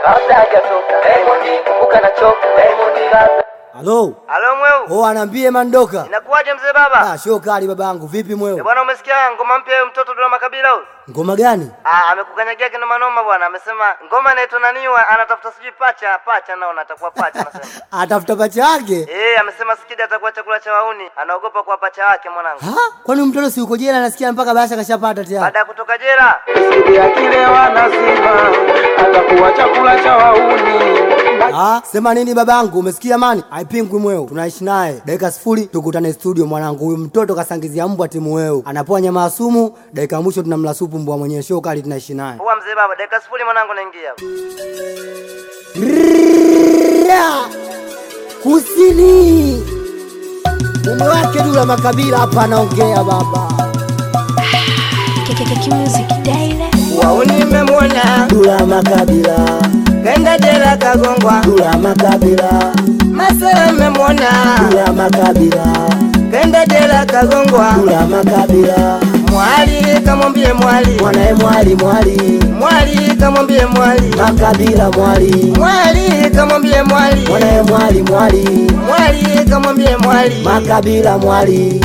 kabla hajatoka Diamond kumbuka nachoka Diamond kabla Halo. Halo mweu. Oh, anaambie Mandoka. Inakuwaje mzee baba? Ah, show kali babangu. Vipi mweu? Eh, bwana umesikia ngoma mpya ya mtoto Dula Makabila huyu? Ngoma gani? Ah, amekukanyagia kinoma noma bwana. Amesema ngoma inaitwa naniwa anatafuta sijui pacha, pacha naona atakuwa pacha anasema. Atafuta pacha yake. Eh, amesema Skidi atakuwa chakula cha wauni. Anaogopa kwa pacha wake mwanangu. Ha? Kwani mtoto si uko jela nasikia mpaka bahasha kashapata tayari. Baada ya kutoka jela. Sidi akilewa nasema atakuwa chakula cha wauni Ah, sema nini babangu? Umesikia mani? Haipingwi mweu. Tunaishi naye. Dakika sifuri tukutane studio mwanangu. Huyu mtoto kasangizia mbwa timu weu. Anapoa nyama ya sumu, dakika ya mwisho tunamla supu mbwa mwenyewe. Show kali tunaishi naye. Poa mzee baba, dakika sifuri mwanangu naingia. Ra! Kusini. Mume wake Dula Makabila hapa anaongea baba. KKK Music Daily. Wauni mmemwona Dula Makabila. kenda jela kagongwa. Dula Makabila. Masela mmemwona Dula Makabila. kenda jela kagongwa. Dula Makabila. Mwali kamwambie mwali. Mwanae mwali mwali. Mwali kamwambie mwali. Makabila mwali. Mwali kamwambie mwali. Mwanae mwali mwali. Mwali kamwambie mwali. Makabila mwali.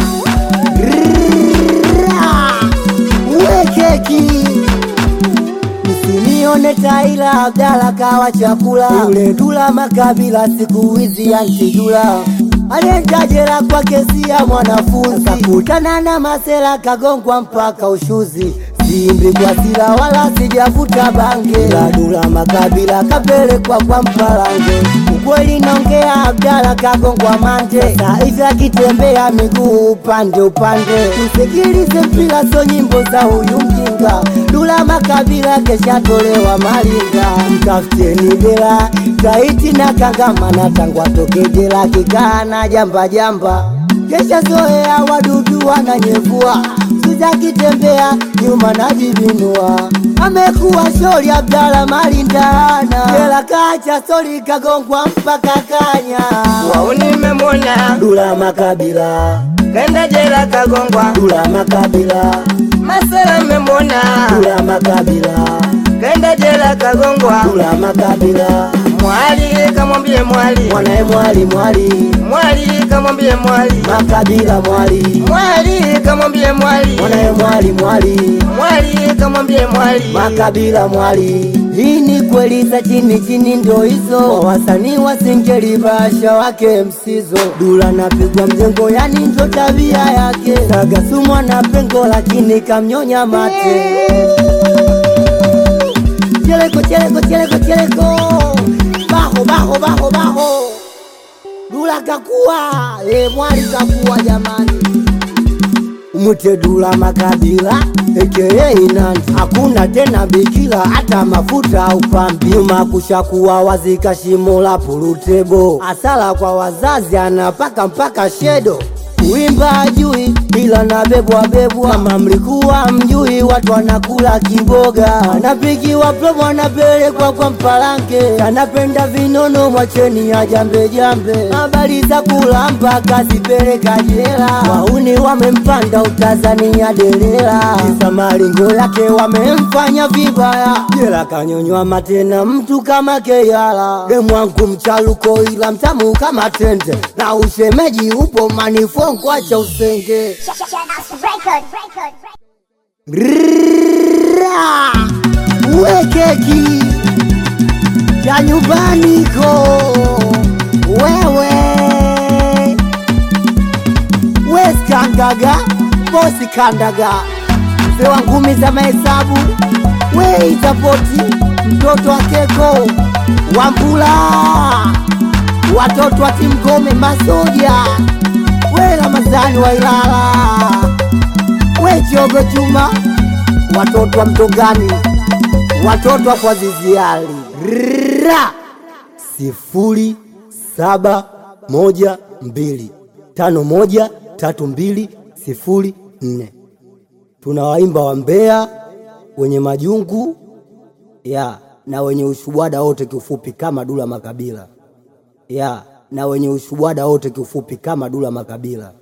Ra! Uwe keki. Msinione Taila Abdala kawa chakula. Yule Dula Makabila siku hizi antidula alienda jela kwa kesi ya mwanafunzi, kakutana na masela kagongwa mpaka ushuzi. Simbi kwa sila wala sijavuta bange, la Dula Makabila kapelekwa kwa Mpalange. Ukweli naongea, Abdala kagongwa mande, sasa hivi akitembea miguu upande upande. Tusikilize mpira, so nyimbo za huyu mjinga. Dula Makabila keshatolewa malinga, mtafuteni dela taiti na kangama na tangwa toke jela kikaa na jamba jamba, kesha zoea wadudu wananyevua Suza kitembea nyuma najibinua, amekuwa shori Abdala malindana, jela kacha sori kagongwa mpaka kanya. Wauni mmemwona Dula Makabila, kenda jela kagongwa. Dula Makabila, Masela mmemwona Dula Makabila, kenda jela kagongwa. Dula Makabila, Mwali kamwambie mwali. mwanae mwali mwali, Mwali kamwambie mwali. Makabila mwali, Mwali kamwambie mwali. mwanae mwali mwali Mwali kamwambie mwali. makabila mwali. Hii ni kweli za chini chini, ndo hizo wasanii wa singeli basha wake msizo. Dula napigwa mjengo, yani ndo tabia yake. Sagasumwa na pengo, lakini kamnyonya mate. Cheleko cheleko cheleko cheleko, baho baho baho baho. Dula kakua, e mwali kakua jamani mwite Dula Makabila aka Inandi, hakuna tena bikila hata mafuta au pambi. Nyuma kushakuwa wazika shimo la purutebo, asala kwa wazazi anapaka mpaka shedo Kuimba ajui ila nabebwa bebwa, kama mlikuwa mjui, watu wanakula kiboga, anapigiwa promo, anapelekwa kwa mpalange, anapenda vinono, mwacheni ya jambe jambe, habari za kulamba kazipeleka jela, wauni wamempanda utazania delela, kisa malingo yake wamemfanya vibaya, jela kanyonywa matena mtu kama Keyala, demwangu mchaluko ila mtamu kama tende, na ushemeji upo manifo kwacha usenge Rrrra, uwe keki ya nyumbani ko wewe weskandaga bosi kandaga mzee wa ngumi za mahesabu weitapoti mtoto wa keko wambula watoto wa timgome masoja we Ramadhani wa Ilala, we Chogo Chuma, watoto wa Mtongani, watoto wa kwa Ziziali ra sifuri saba moja mbili tano moja tatu mbili sifuri nne. Tunawaimba wa Mbeya wenye majungu ya na wenye ushubwada wote kiufupi kama Dula Makabila ya na wenye ushubwada wote kiufupi kama Dula Makabila.